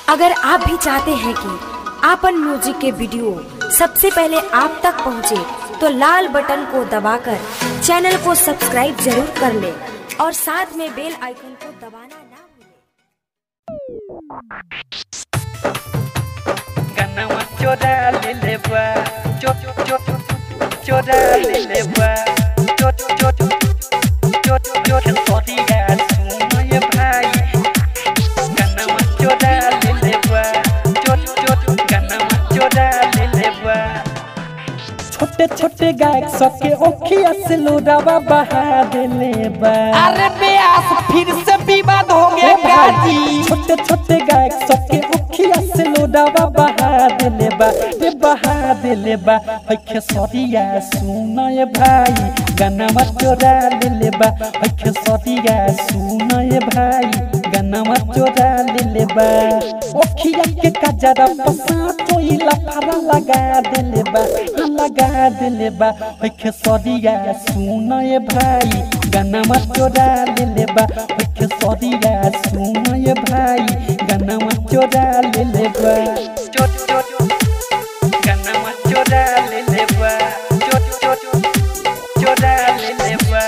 अगर आप भी चाहते हैं कि आपन म्यूजिक के वीडियो सबसे पहले आप तक पहुंचे, तो लाल बटन को दबाकर चैनल को सब्सक्राइब जरूर कर ले और साथ में बेल आइकन को दबाना ना भूलें। गनवा चोरा ले लेबा चो चो चोरा ले लेबा चो चो चो चो सॉरीया सुनो ये भाई गनवा चोरा ले लेबा चो चो गनवा चोरा ले लेबा छोटे छोटे गायक सबके ओखिया से लोरावा बहा देले बा अरे ब्यास फिर से विवाद हो गया गाजी छोटे छोटे गायक सबके ओखिया से लोरावा बहा देले बा रे बहा देले बा है खेसरिया सुन ये भाई गनवा चोरा लेले बा है खेसरिया सुन ये भाई गनवा चोरा लेले बा ओखिया के कजरा पसा चोइला फरा लगा देले बा हाँ लगा देले बा है खेसरिया सुन ये भाई गनवा चोरा लेले बा है खेसरिया सुन ये भाई गनवा चोरा लेले बा चो चो गनवा चोरा ले लेबा चो चो चोरा ले लेबा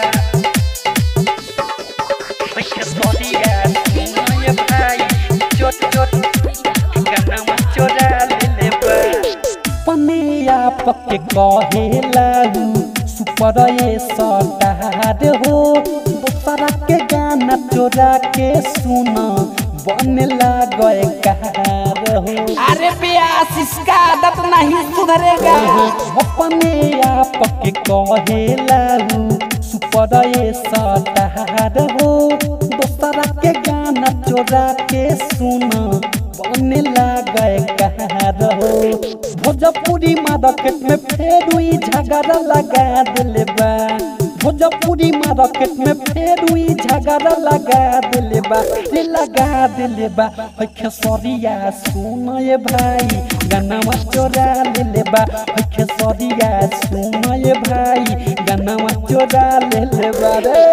ओके सॉरीया सुनो ये भाई चो चो गनवा चोरा ले लेबा पनिया पके कहे लागू सुपर ये सटार हो दोसरा के गाना चोरा के सुना बन लागए कार हो अरे ब्यास इसका आदत नहीं सुधरेगा अपने आप के कहे लागू सुपर ये सटार हो दोसरा के गाना चोरा के सुना बन लागए कार हो भोजपुरी मार्केट में फेर हुई झगड़ा लगा दिले बा भोजपुरी मार्केट में फेर हुई झगड़ा लगा दिले बा रे लगा दिले बा है खेसरिया सुन ये भाई गनवा चोरा लेले बा है खेसरिया सुन ये भाई गनवा चोरा लेले बा रे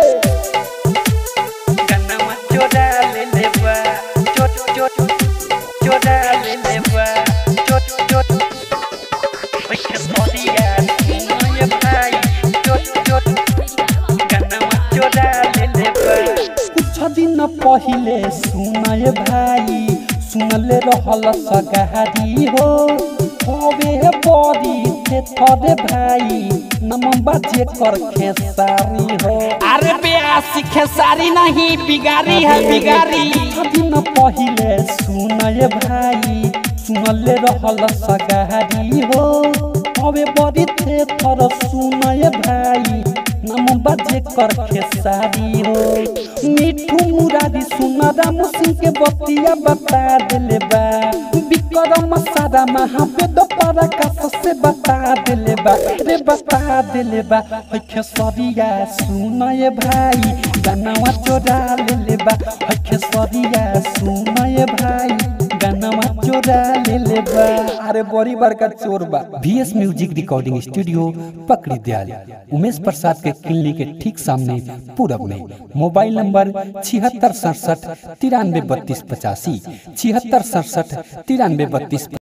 गनवा चोरा ले लेबा चो चो चोरा ले लेबा चो चो ओके सॉरीया सुनो ये भाई चो चो गनवा चोरा ले लेबा कुछ दिन पहिले सुनय भाई सुनले रहल सगारी हो हवे बड़ी थे थरे भाई नमबा जे कर खेसारी हो अरे ब्यास खेसारी नहीं बिगारी है बिगारी कुछ दिन पहिले सुनय भाई सुनले रहल सगारी हो हवे बड़ी थे थर सुनय भाई नम बाजे कर खेसारी हो मिठू मुरारी सुन राम सिंह के बतिया बता दिले बा विक्रम सारा महावेद पराकाश से बता दिले बा रे बता दिले बा है खेसरिया सुन ये भाई गनवा चोरा लेले बा है खेसरिया सुन ये भाई गनवा चोरा लेले बा अरे बड़ी बड़का चोर बा बीएस म्यूजिक रिकॉर्डिंग स्टूडियो पकड़ी दयाल उमेश प्रसाद के क्लिनिक के ठीक सामने पूरब में मोबाइल नंबर छिहत्तर सड़सठ तिरानवे बत्तीस पचासी छिहत्तर सड़सठ तिरानवे बत्तीस